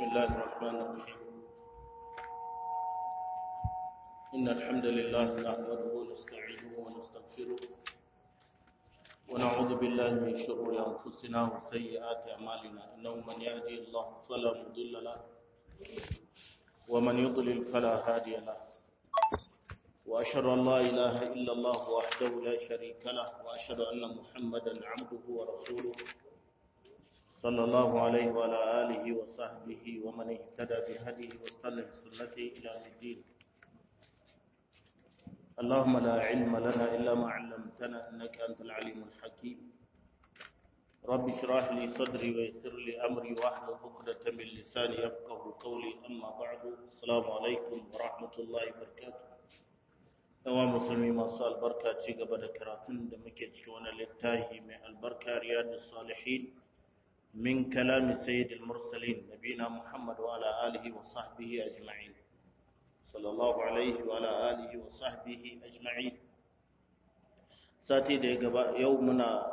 الله الرحمن الرحيم إن الحمد لله نحمده ونستعينه ونستغفره ونعوذ بالله من شرور أنفسنا وسيئات أعمالنا إنه من يهدي الله فلا مضل له ومن يضلل فلا هادي له وأشهد أن لا إله إلا الله وحده لا شريك له وأشهد أن محمدا عبده ورسوله صلى الله عليه وعلى آله وصحبه ومن اهتدى بهديه واستنى بسنته إلى الدين اللهم لا علم لنا إلا ما علمتنا إنك أنت العليم الحكيم رب اشرح لي صدري ويسر لي أمري واحلل عقدة من لساني يفقه قولي أما بعد السلام عليكم ورحمة الله وبركاته yawa musulmi masu albarka ci gaba da karatun da muke ciki wani littafi mai albarka riyadu salihin min kalami sayyidil mursalin nabina muhammad wa ala alihi wa sahbihi ajma'in sallallahu alaihi wa ala alihi wa sahbihi ajma'in sati da ya gaba yau muna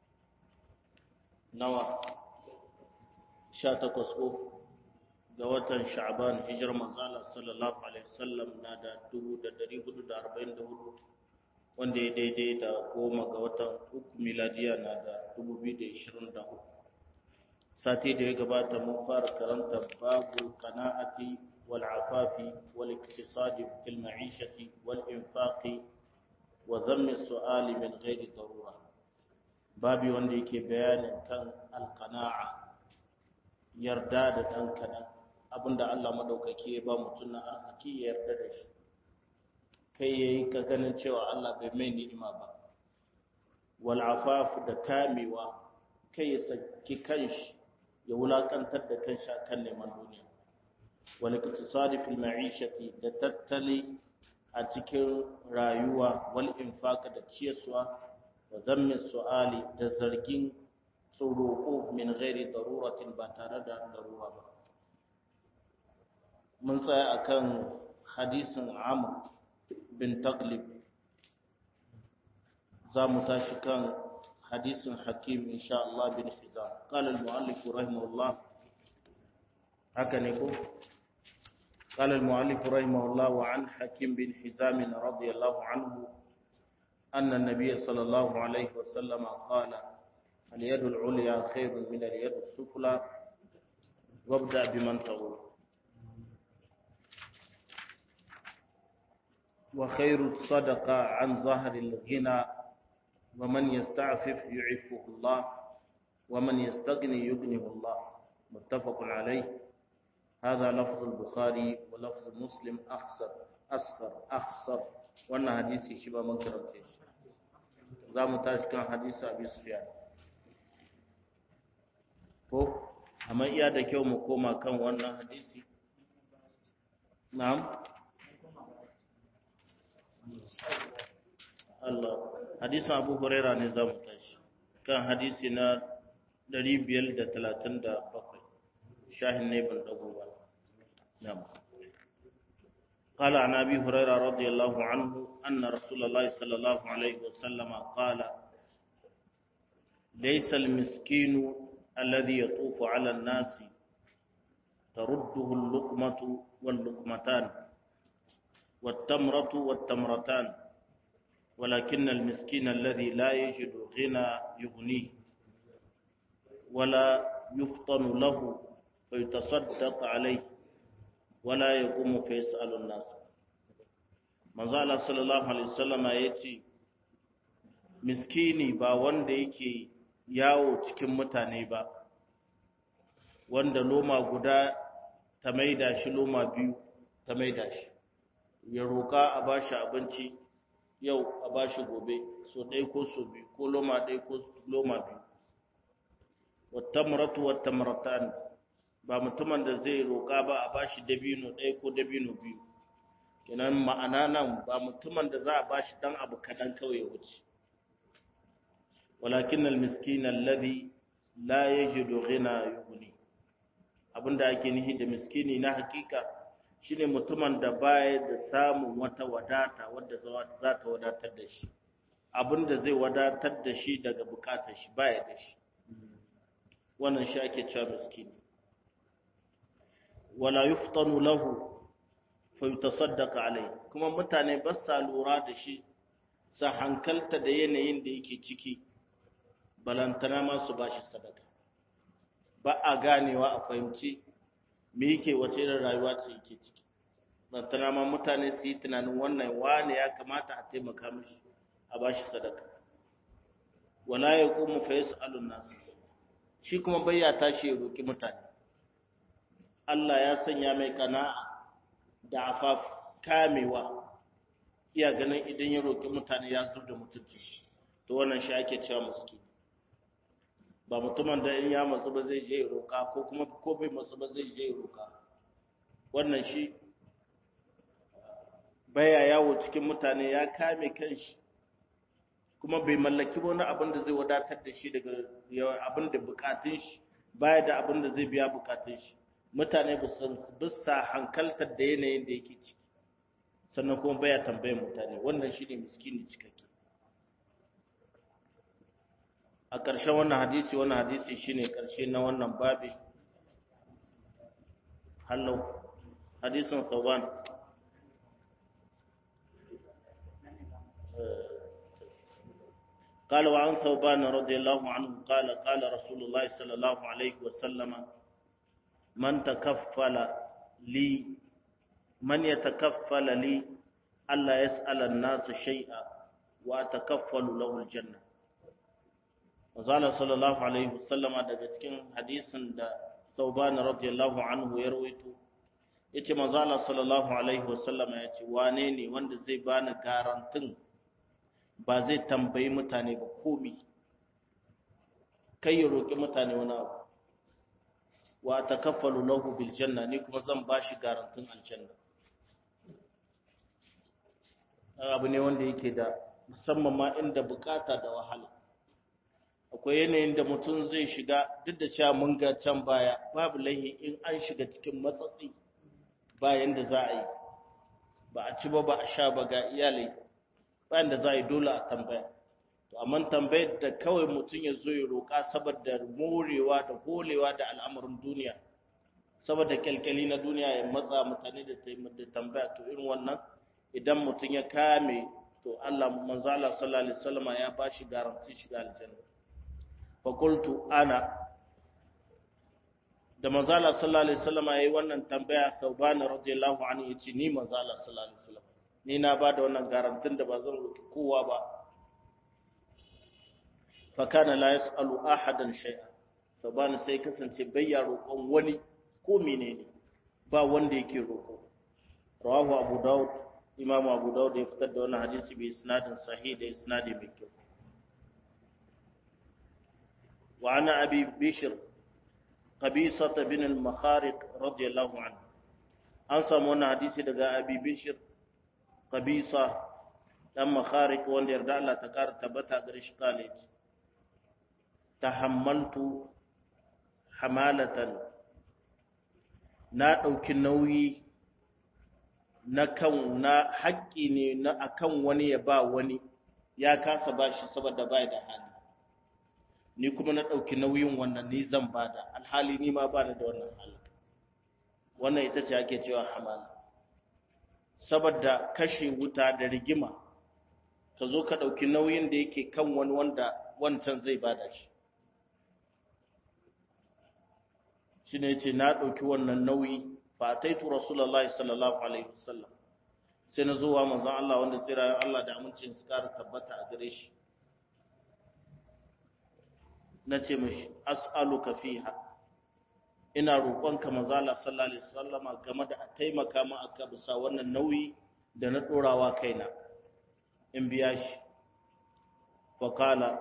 nawa 18 ko ga watan sha'ban hijirar manzala sallallahu alaihi wasallam na da 1444 wanda ya daidai da goma ga watan uku miladiya na da 2023 sati da ya gabata mun fara karanta babu qana'ati wal afafi wal iktisadi fil ma'ishati wal infaqi wa dhammi su'ali min ghairi darura babi wanda yake bayanin kan al qana'a yarda da dan kadan abinda Allah madaukaki ya ba mutum na arziki ya yarda da shi kai yayi ka ganin cewa Allah bai mai ni'ima ba wal afaf da kamewa kai ya saki kanshi ya wulakantar da kanshi akan neman duniya wal iktisadi fil ma'ishati da tattali a cikin rayuwa wal infaq da ciyaswa wa zammi su'ali da zargin tsoro min ghairi daruratin ba tare da darura ba mun tsaya akan hadisin Amr bin Taglib za mu tashi kan hadisin Hakim insha Allah bin Hizam qala al-muallif rahimahullah haka ne ko قال المؤلف رحمه الله وعن حكيم بن حزام رضي الله عنه أن النبي صلى الله عليه وسلم قال اليد العليا خير من اليد السفلى وابدأ بمن تعود وخير الصدقة عن ظهر الغنى ومن يستعفف يعفه الله ومن يستغني يغنيه الله متفق عليه هذا لفظ البخاري ولفظ مسلم أخسر أصغر أخسر وأن حديثي شبه من كرمتش زام تاشكان حديث أبي سفيان ko amma iya da kyau mu koma kan wannan hadisi na'am Allah hadisin Abu Huraira ne zamu tashi kan hadisi na 537 shahin ne ban dago ba na'am قال عن ابي هريره رضي الله عنه ان رسول الله صلى الله عليه وسلم قال ليس المسكين الذي يطوف على الناس ترده اللقمه واللقمتان والتمره والتمرتان ولكن المسكين الذي لا يجد غنى يغنيه ولا يفطن له فيتصدق عليه ولا يقوم فيسأل الناس manzo Allah sallallahu alaihi wasallam yace miskini ba wanda yake yawo cikin mutane ba wanda loma guda ta maida shi loma biyu ta maida shi ya roka a bashi abinci yau a bashi gobe so ɗaya ko so biyu ko loma ɗaya ko loma biyu wattamratu wattamratan ba mutumin da zai roƙa ba a bashi dabino ɗaya ko dabino biyu kenan ma'ana nan ba mutumin da za a bashi dan abu kaɗan kawai wuce walakin almiskin alladhi la yajidu ghina yughni abinda ake nihi da miskini na hakika shine mutumin da baya da samun wata wadata wadda za ta wadatar da shi abinda zai wadatar da shi daga bukatar shi baya da shi wannan shi ake cewa miskini wala yuftanu lahu fa yutasaddaqa alai kuma mutane ba sa lura da shi sa hankalta da yanayin da yake ciki balantana ma su bashi sadaka ba a ganewa a fahimci me yake wace irin rayuwa ce yake ciki balantana ma mutane su yi tunanin wannan wane ya kamata a taimaka mishi a bashi sadaka wala ya kuma fa yas'alun nas shi kuma bai ya tashi ya roki mutane Allah ya sanya mai kana'a da afaf kamewa iya ganin idan ya roki mutane ya zubda mutunci shi to wannan shi ake cewa miskini ba mutumin da in ya matsu ba zai je ya roka ko kuma ko bai matsu ba zai je ya roka wannan shi baya yawo cikin mutane ya kame kanshi kuma bai mallaki wani abin da zai wadatar da shi daga abin da bukatun shi baya da abin da zai biya bukatun shi mutane bisa hankaltar da yanayin da yake ciki sannan kuma baya tambayar mutane wannan shi ne miskini cikakke a ƙarshen wannan hadisi wannan hadisi shi ne ƙarshe na wannan babi hallau hadisin sauban قال وعن ثوبان رضي الله عنه قال قال رسول الله صلى الله عليه وسلم من تكفل لي من يتكفل لي ألا يسأل الناس شيئا وأتكفل له الجنة وقال صلى الله عليه وسلم daga cikin hadisin da Thauban radiyallahu anhu ya rawaito yace manzo Allah sallallahu alaihi wasallam yace wane ne wanda zai bani garantin ba zai tambayi mutane ba komi kai ya roƙi mutane wani abu wa takaffalu lahu bil janna ni kuma zan bashi garantin aljanna abu ne wanda yake da musamman ma inda bukata da wahala akwai yanayin da mutum zai shiga duk da cewa mun ga can baya babu laihi in an shiga cikin matsatsi bayan da za a yi ba a ci ba ba a sha ba ga iyalai bayan da za a yi dole a tambaya to amma tambayar da kawai mutum ya zo ya roƙa saboda morewa da holewa da al'amarin duniya saboda kyalkyali na duniya ya matsa mutane da tambaya to irin wannan idan mutum ya kame to Allah manzo Allah sallallahu alaihi wasallam ya bashi garanti shiga aljanna fa qultu ana da manzo Allah sallallahu alaihi wasallam yayi wannan tambaya Thawban radiyallahu anhu yace ni manzo Allah sallallahu alaihi wasallam ni na ba da wannan garantin da ba zan roki kowa ba fa kana la yasalu ahadan shay'a Thawban sai kasance bayya roƙon wani ko menene ba wanda yake roƙo rawahu Abu Dawud Imam Abu Dawud ya fitar da wannan hadisi bi isnadin sahih da isnadi mai kyau wa ana abi bishr qabisa bin al-makhariq radiyallahu anhu an samu wannan hadisi daga abi bishr qabisa dan makhariq wanda yarda Allah ta kara tabbata gare shi college tahammaltu hamalatan na ɗauki nauyi na kan na haƙƙi ne na akan wani ya ba wani ya kasa ba shi saboda bai da hali ni kuma na ɗauki nauyin wannan ni zan bada alhali ni ma ba da wannan hali wannan ita ce ake cewa hamala saboda kashe wuta da rigima ka zo ka ɗauki nauyin da yake kan wani wanda wancan zai bada shi shi ne ce na ɗauki wannan nauyi fa taitu rasulullahi sallallahu alaihi wasallam sai na zuwa manzon Allah wanda tsira Allah da amincin su kara tabbata a gare shi na ce mishi as'aluka fiha ina roƙonka manzo Allah sallallahu alaihi wasallam game da a taimaka ma aka bisa wannan nauyi da na dorawa kaina in biya shi wa qala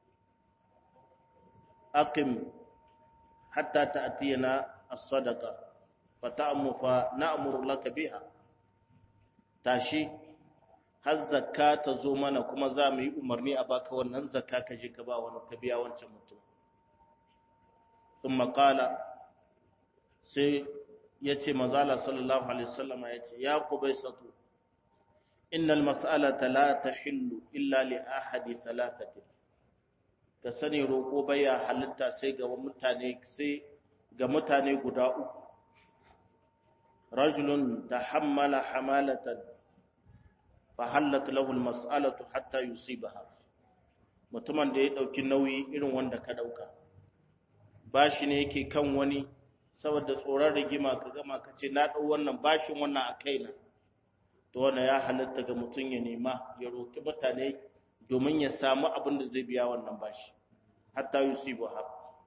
aqim hatta ta'tiyana as-sadaqa fa ta'mu fa na'muru laka biha tashi har zakka ta zo mana kuma za mu yi umarni a baka wannan zakka ka je ka ba wani ka biya wancan mutum sun makala sai ya ce mazala sallallahu alaihi wasallama ya ce ya ku bai sato innal mas'alata la tahillu illa li ahadi thalathati ka sani roƙo baya halitta sai ga mutane sai ga mutane guda uku rajulun tahammala hamalatan fahallat lahu almas'alatu hatta yusibaha mutumin da ya dauki nauyi irin wanda ka dauka bashi ne yake kan wani saboda tsoron rigima ka gama ka ce na dau wannan bashin wannan a kaina to wannan ya halatta ga mutum ya nema ya roki mutane domin ya samu abin da zai biya wannan bashi hatta yusibaha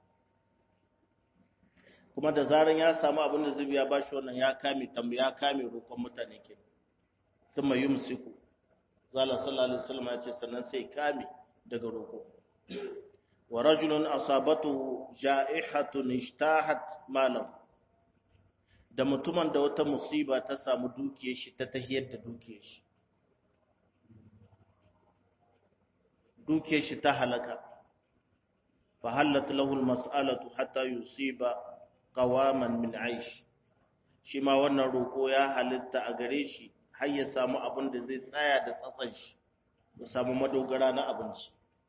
kuma da zaran ya samu abin da zai biya bashi wannan ya kame tambaya kame roƙon mutane ke sun mai yumsiku zala sallallahu alaihi wasallam ya ce sannan sai kame daga roƙo wa rajulun asabatu ja'ihatun ishtahat malam da mutumin da wata musiba ta samu dukiyar shi ta tahiyar da dukiyar shi dukiyar shi ta halaka fa halat lahu almas'alatu hatta yusiba qawaman min aish shi ma wannan roko ya halitta a gare shi har ya samu abin da zai tsaya da tsatsan shi ya samu madogara na abinci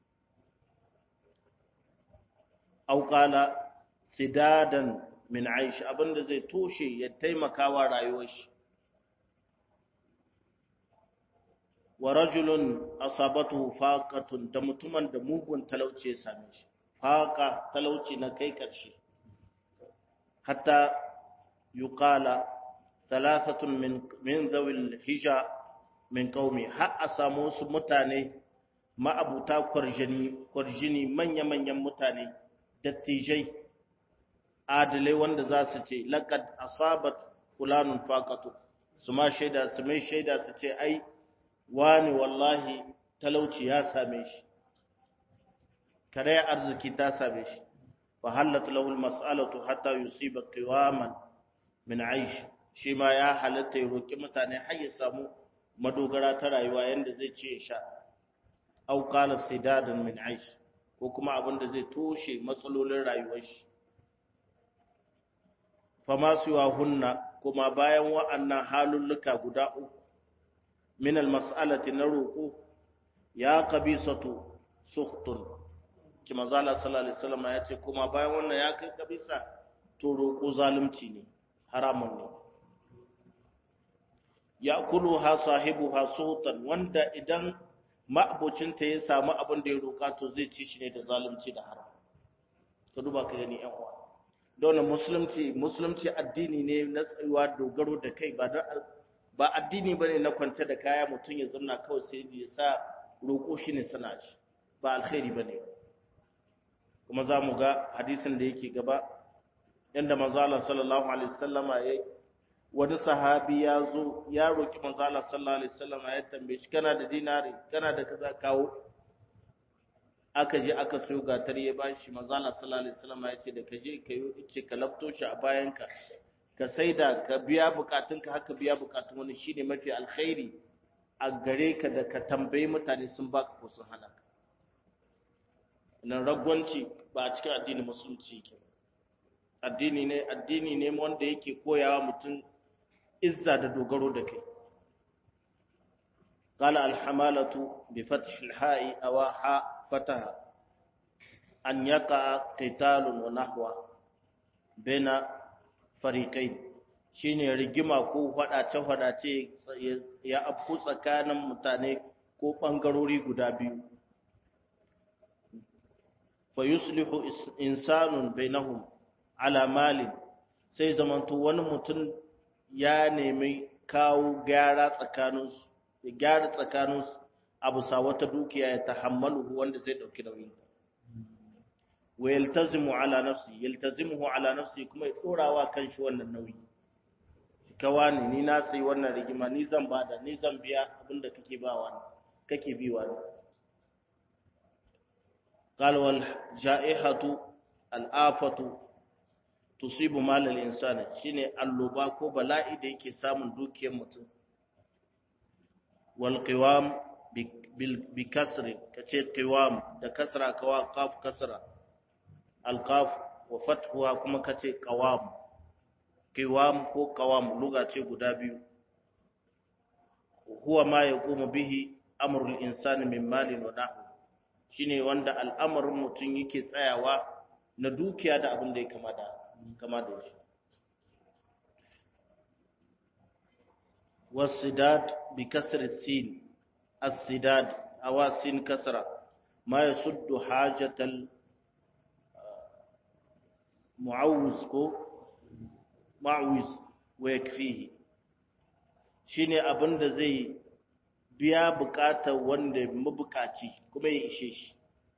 aw qala sidadan min aish abin da zai toshe ya taimaka wa rayuwar shi wa rajulun asabatu faqatun da mutumin da mugun talauci ya same shi faqa talauci na kai karshe hatta yuqala thalathatun min min zawil hija min qaumi har a samu wasu mutane ma'abuta kwarjini kwarjini manya-manyan mutane dattijai adalai wanda za su ce laqad asabat fulanun faqatu su ma shaida su mai shaida su ce ai wani wallahi talauci ya same shi kare arziki ta same shi fa halat lahu almas'alatu hatta yusiba qiwaman min aish shi ma ya halatta ya roki mutane har ya samu madogara ta rayuwa yanda zai ce ya sha aw qala sidadan min aish ko kuma abin da zai toshe matsalolin rayuwar shi fa ma siwa hunna kuma bayan wa'annan halulluka guda uku min almas'alati na roƙo ya qabisatu sukhtun ki manzala sallallahu alaihi wasallam ya ce kuma bayan wannan ya kai kabisa to roƙo zalunci ne haramun ne ya kulu ha sahibu ha sultan wanda idan ma'abocinta ya samu abin da ya roƙa to zai ci shi ne da zalunci da haram ka duba ka gani yan uwa don musulunci musulunci addini ne na tsayuwa dogaro da kai ba ba addini bane na kwanta da kaya mutum ya zamna kawai sai ya sa roƙo shi ne sana shi ba alkhairi bane kuma za mu ga hadisin da yake gaba yadda manzala sallallahu alaihi wasallama ya wani sahabi ya zo ya roki manzala sallallahu alaihi wasallama ya tambaye shi kana da dinari kana da kaza kawo aka je aka sayo gatar ya bashi manzala sallallahu alaihi wasallama ya ce da ka je ka yi ice ka lafto shi a bayanka ka saida ka biya bukatunka haka biya bukatun wani shine mafi alkhairi a gare ka da ka tambayi mutane sun baka ko sun hana ka nan ragwanci ba a cikin addinin musulunci ke addini ne addini ne wanda yake koyawa mutum izza da dogaro da kai قال الحمالة بفتح الحاء أو حاء فتح أن يقع قتال ونحو بين فريقين shine rigima ko faɗace-faɗace ya afku tsakanin mutane ko ɓangarori guda biyu fa yuslihu insanun bainahum ala malin sai zamanto wani mutum ya nemi kawo gyara tsakaninsu ya gyara tsakaninsu abu sa wata dukiya ya tahammalu wanda zai dauki nauyin wa yaltazimu ala nafsi yaltazimuhu ala nafsi kuma ya tsorawa kanshi wannan nauyi kawani ni na sai wannan rigima ni zan bada ni zan biya abinda kake ba wani kake bi wani قال والجائحة الآفة تصيب مال الإنسان شيني اللبا ko bala'i da yake samun dukiyar mutum wal qiwam bi kasri kace qiwam da kasra kawa qaf kasra al qaf wa fathuha kuma kace qawam qiwam ko qawam luga ce guda biyu huwa ma yaqumu bihi amrul insani min malin wa nahwi shine wanda al'amarin mutum yake tsayawa na dukiya da abin da ya kama da kama da shi والسداد بكسر السين السداد أو سين كسرة ما يسد حاجة المعوز كو معوز ويكفيه shine abin da zai biya bukatar wanda mabukaci kuma ya ishe shi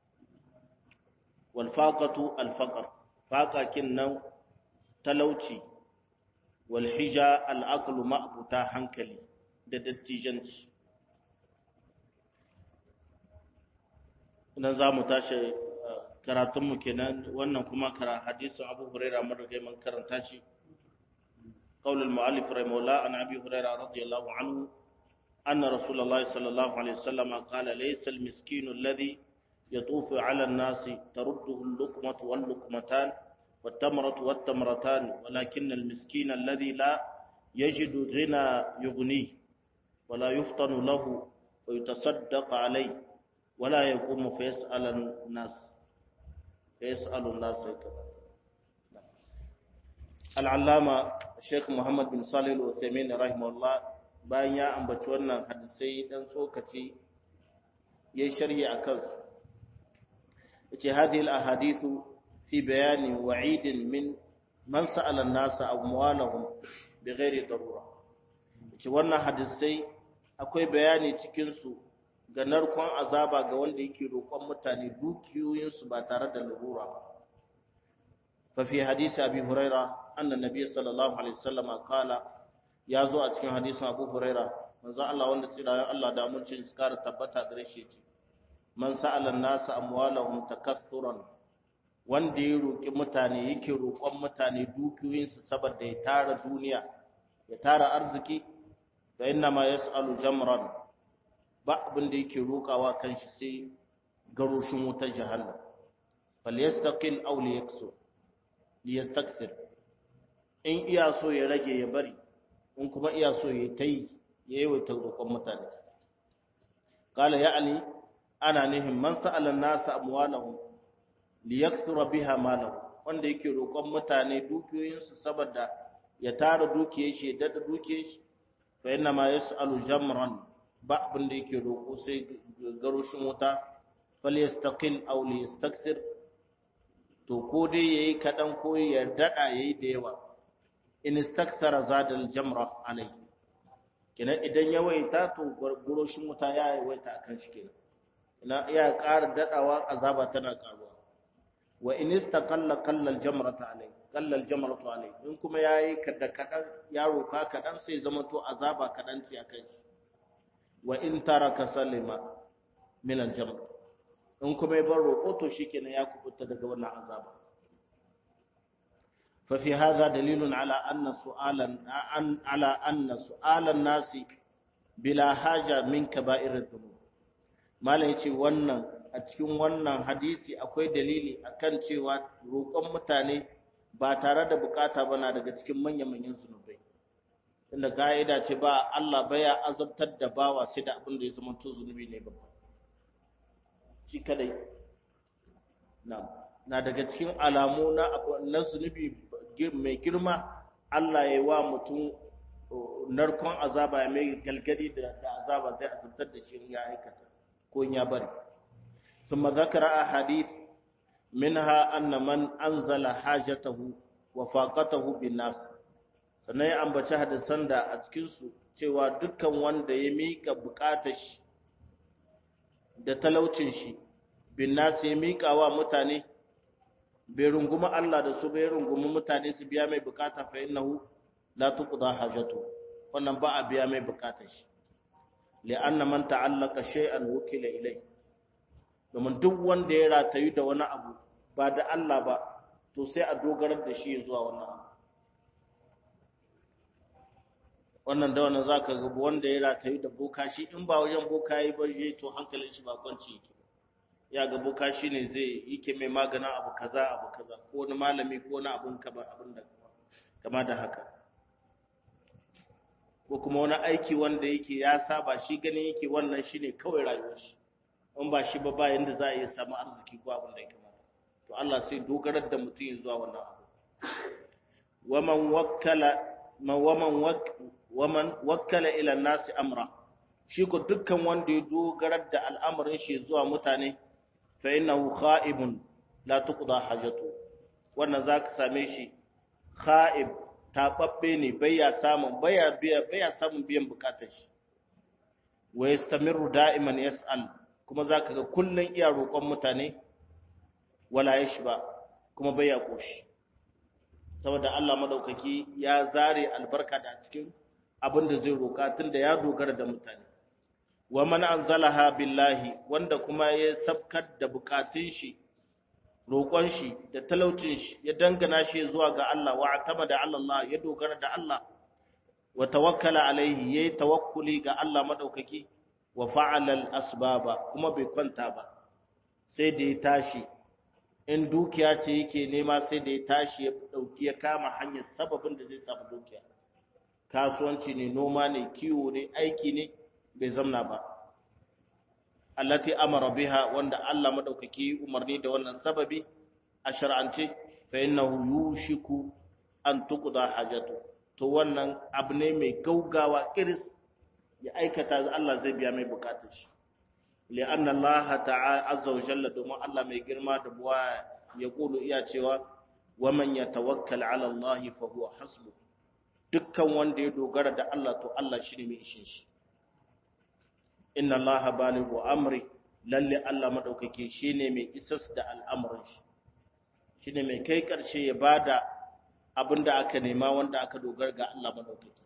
walfaqatu alfaqar faqakin nan talauci walhija al'aqlu ma'buta hankali da dattijanci idan za mu tashi karatunmu kenan wannan kuma kara hadisin abu huraira madagai man karanta shi قول المؤلف رحمه الله عن ابي هريره رضي الله عنه ان رسول الله صلى الله عليه وسلم قال ليس المسكين الذي يطوف على الناس ترده اللقمه واللقمتان والتمرة والتمرتان ولكن المسكين الذي لا يجد غنى يغنيه ولا يفطن له ويتصدق عليه ولا يقوم فيسأل الناس فيسأل الناس العلامة الشيخ محمد بن صالح العثيمين رحمه الله bayan ya ambaci wannan hadisai dan tsokaci yayi sharhi akan su yace hadhihi al-ahadithu في بيان وعيد من من سأل الناس أموالهم بغير ضرورة ce wannan hadisai akwai bayani cikin su ga narkon azaba ga wanda yake roƙon mutane dukiyoyinsu ba tare da larura ba fa fi hadisi abi huraira anna nabiy sallallahu alaihi wasallam qala ya zo a cikin hadisin abu huraira manzo Allah wanda tsirayen Allah da mun cin skara tabbata gare shi ce man sa'ala an-nas amwalahum takathuran wanda ya roƙi mutane yake roƙon mutane dukiyoyinsu saboda ya tara duniya ya tara arziki fa inna ma yas'alu jamran ba abin da yake roƙawa kanshi sai garoshin wutar jahannam falyastaqil aw liyaksu liyastakthir in iya so ya rage ya bari in kuma iya so ya tayi ya yawaita roƙon mutane qala ya'ni ana nihin man sa'ala an-nasa amwalahum liyakthura biha malahu wanda yake roƙon mutane dukiyoyinsu saboda ya tara dukiyar shi ya dada dukiyar shi fa inna ma yas'alu jamran ba abin da yake roƙo sai garoshin wuta falyastaqil aw liyastakthir to ko dai yayi kadan ko ya dada yayi da yawa in istakthara zadal jamra alai kenan idan ya waita to garoshin wuta ya waita akan shi kenan ina iya ƙara dadawa azaba tana ƙaruwa wa in istaqalla qalla al-jamrata alai qalla al-jamratu alai in kuma yayi kada kadan ya roka kadan sai zama to azaba kadan ci akan shi wa in taraka salima min al-jamr in kuma ya bar roko to shikenan ya kubuta daga wannan azaba fa fi hadha dalilun ala anna su'alan an ala anna su'alan nasi bila haja min kaba'ir adh-dhunub malai ce wannan a cikin wannan hadisi akwai dalili akan cewa roƙon mutane ba tare da bukata ba na daga cikin manya-manyan zunubai inda ka'ida ce ba Allah baya azabtar da bawa sai da abin da ya zama to zunubi ne babba shi kadai na na daga cikin alamu na na zunubi mai girma Allah ya yi wa mutum narkon azaba ya mai galgadi da azaba zai azabtar da shi ya aikata ko ya bari ثم ذكر أحاديث منها أن من أنزل حاجته وفاقته بالناس sannan ya ambaci hadisan da a cikinsu cewa dukkan wanda ya miƙa buƙatar shi da talaucin shi bin nasu ya miƙa wa mutane bai rungumi Allah da su bai rungumi mutane su biya mai buƙata fa innahu la tuqda hajatu wannan ba a biya mai buƙatar shi li'anna man ta'allaka shay'an wukila ilayhi domin duk wanda ya ratayu da wani abu ba da Allah ba to sai a dogarar da shi zuwa wannan abu wannan da wannan zaka ga wanda ya ratayu da boka shi in ba wajen boka yi ba je to hankalin shi ba kwanci yake ya ga boka shi ne zai yake mai maganin abu kaza abu kaza ko wani malami ko wani abun kama abin da kama da haka ko kuma wani aiki wanda yake ya saba shi ganin yake wannan shine kawai rayuwar shi in ba shi ba ba yanda za a iya samu arziki ko abin da ya kamata to Allah sai dogarar da mutum ya zuwa wannan abu waman wakkala man waman waman wakkala ila nasi amra shi ko dukkan wanda ya dogarar da al'amarin shi zuwa mutane fa innahu kha'ibun la tuqda hajatu wannan zaka same shi kha'ib tababbe ne baya samun baya biya baya samun biyan bukatar shi wa yastamiru da'iman yas'al kuma zaka ga kullun iya roƙon mutane wala yashba kuma baya koshi saboda Allah madaukaki ya zare albarka da cikin abin da zai roƙa tunda ya dogara da mutane wa man anzalaha billahi wanda kuma ya sabkar da bukatun shi roƙon shi da talaucin shi ya dangana shi zuwa ga Allah wa atamada ala Allah ya dogara da Allah wa tawakkala alaihi yayi tawakkuli ga Allah madaukaki wa fa'ala al-asbaba kuma bai kwanta ba sai da ya tashi in dukiya ce yake nema sai da ya tashi ya dauki ya kama hanyar sababin da zai samu dukiya kasuwanci ne noma ne kiwo ne aiki ne bai zamna ba allati amara biha wanda Allah madaukaki umarni da wannan sababi a shar'ance fa innahu yushiku an tuqda hajatu to wannan abu ne mai gaugawa kiris ya aikata Allah zai biya mai bukatar shi li'anna Allah ta'ala azza wa jalla domin Allah mai girma da buwa ya kulu iya cewa wa man yatawakkal 'ala Allah fa huwa hasbu dukkan wanda ya dogara da Allah to Allah shine mai ishin shi inna Allah balighu amri lalle Allah madaukake shine mai isas da al'amuran shi shine mai kai karshe ya bada abinda aka nema wanda aka dogara ga Allah madaukake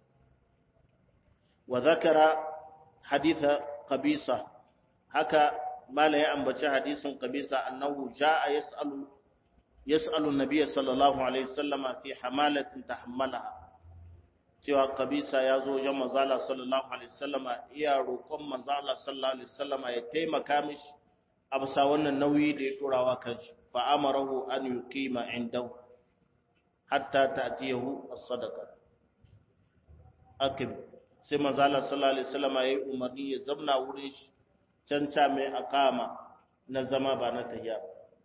wa zakara haditha qabisa haka mala ya ambaci hadisin qabisa annahu jaa yasalu yasalu an-nabiy sallallahu alaihi wasallama fi hamalatin tahammalaha cewa kabisa ya zo wajen manzala sallallahu alaihi wasallama iya roƙon manzala sallallahu alaihi wasallama ya taimaka mishi a bisa wannan nauyi da ya turawa kanshi fa amarahu an yuqima indahu hatta ta'tiyahu as-sadaqa akib sai manzala sallallahu alaihi wasallama yayi umarni ya zamna wurin shi canca mai akama na zama ba na tahiya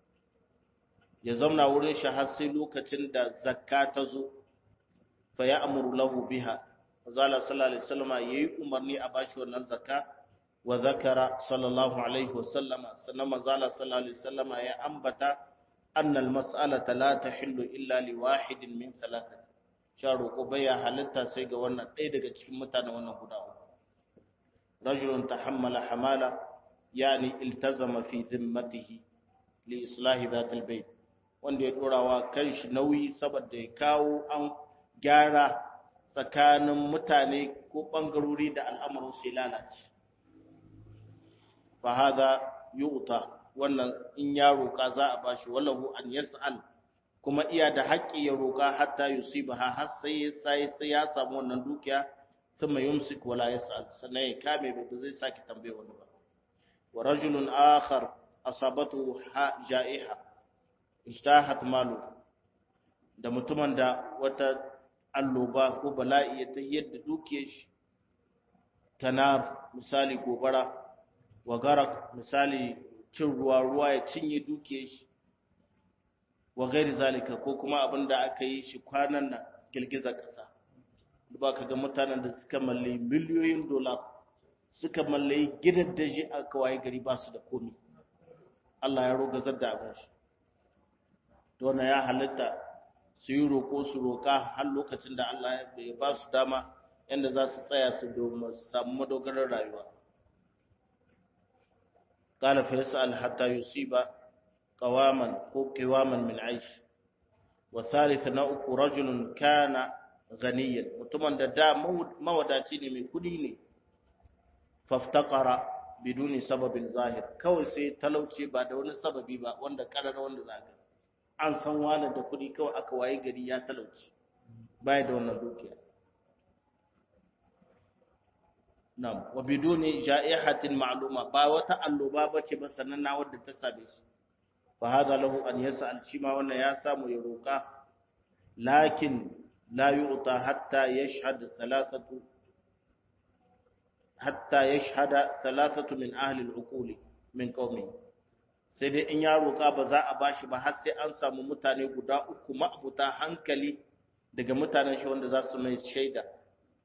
ya zamna wurin shi har sai lokacin da zakka ta zo fa ya amuru lahu biha zala sallallahu alaihi wasallam yayi umarni a bashi wannan zakka wa zakara sallallahu alaihi wasallam sannan mazala sallallahu alaihi wasallam ya ambata anna almas'alata la tahillu illa li wahidin min thalathati sharu ko baya halitta sai ga wannan ɗaya daga cikin mutanen wannan guda uku rajulun tahammala hamala yani iltazama fi zimmatihi li islahi dhatil bayt wanda ya dorawa kanshi nauyi saboda ya kawo an gyara tsakanin mutane ko ɓangarori da al'amarin sai lalace. Fa haza yu'ta wannan in ya roƙa za a bashi wallahu an yas'al kuma iya da haƙƙi ya roƙa hatta yusibaha har sai ya sai sai ya samu wannan dukiya thumma yumsik wala yas'al sannan ya kame ba zai saki tambaye wani ba wa rajulun akhar asabatu ja'iha ijtahat malu da mutumin da wata alloba ko bala'i ya ta yadda duke shi kanar misali gobara wa garak misali cin ruwa ruwa ya cinye duke shi wa gairi zalika ko kuma abin da aka yi shi kwanan nan girgizar ƙasa ba ka ga mutanen da suka malle miliyoyin dola suka malle gidan daji a kawai gari ba su da komi Allah ya rogazar da abin shi don ya halitta su yi roƙo su roƙa har lokacin da Allah ya ba su dama yadda za su tsaya su samu madogarar rayuwa. Ƙala fa yas'al hatta yusiba qawaman ko qiwaman min aish wa thalith na uku rajulun kana ghaniyan mutumin da da mawadaci ne mai kudi ne faftaqara biduni sababin zahir kawai sai talauci ba da wani sababi ba wanda karara wanda zaka an san wani da kuɗi kawai aka waye gari ya talauci baya da wannan dukiya nam wa biduni ja'ihatin ma'luma ba wata alloba bace ba sananna wadda ta same shi fa hada lahu an yas'al shi ma wannan ya samu ya roka lakin la yu'ta hatta yashhad thalathatu hatta yashhada thalathatu min ahli al-uquli min qaumihi sai dai in ya roƙa ba za a bashi ba har sai an samu mutane guda uku ma'abuta hankali daga mutanen shi wanda za su mai shaida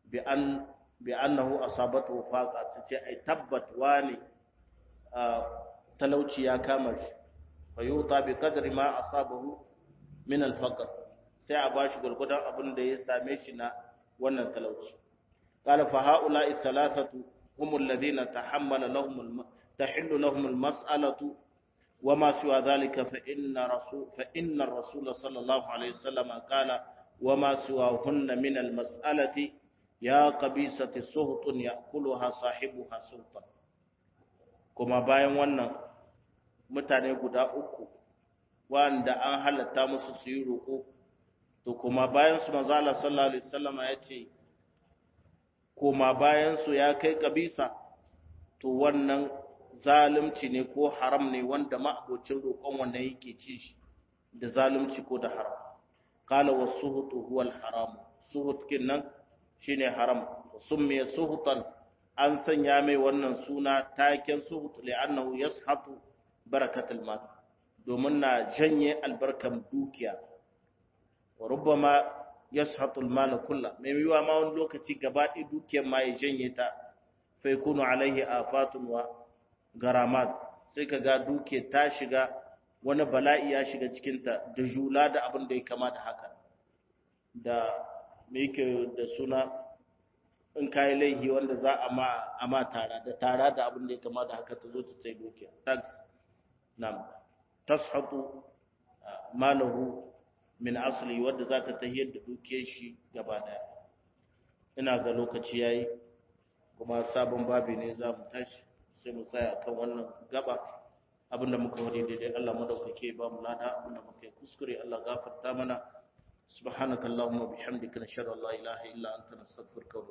bi an bi annahu asabatu faqa su ce ai tabbat wani talauci ya kama shi fa yuta bi qadri ma asabahu min al-faqr sai a bashi gurgudan abin da ya same shi na wannan talauci qala fa haula thalathatu hum alladhina tahammala lahum tahillu lahum al-mas'alatu وما سوى ذلك فإن رسول فإن الرسول صلى الله عليه وسلم قال وما سواهن من المسألة يا قبيسة سهط يأكلها صاحبها سهطا kuma bayan wannan mutane guda uku wanda an halatta musu su yi roƙo to kuma bayan su manzo Allah sallallahu alaihi wasallam ya ce kuma bayan su ya kai kabisa to wannan zalunci ne ko haram ne wanda ma'abocin roƙon wannan yake ci shi da zalunci ko da haram qala wasuhutu huwa al-haram suhut kinnan shine haram summiya suhutan an sanya mai wannan suna taken suhut li'annahu yashatu barakatul mal domin na janye albarkan dukiya wa rubbama yashatu al-mal kullu mai yiwa ma wani lokaci gaba ɗaya dukiyar ma ya janye ta fa yakunu alaihi afatun wa garamat sai ka ga duke ta shiga wani bala'i ya shiga cikinta da jula da abin da ya kama da haka da me yake da suna in kayi laihi wanda za a ma a ma tara da tara da abin da ya kama da haka ta zo ta sai dukiya tax nam tashatu malahu min asli wanda za ta tahiyar da dukiyar shi gaba daya ina ga lokaci yayi kuma sabon babi ne za mu tashi sai mu tsaya kan wannan gaba abinda muka wadi daidai Allah madaukake ba mu lada abinda muka yi kuskure Allah gafarta mana subhanakallahumma bihamdika nashhadu an la ilaha illa anta nastaghfiruka wa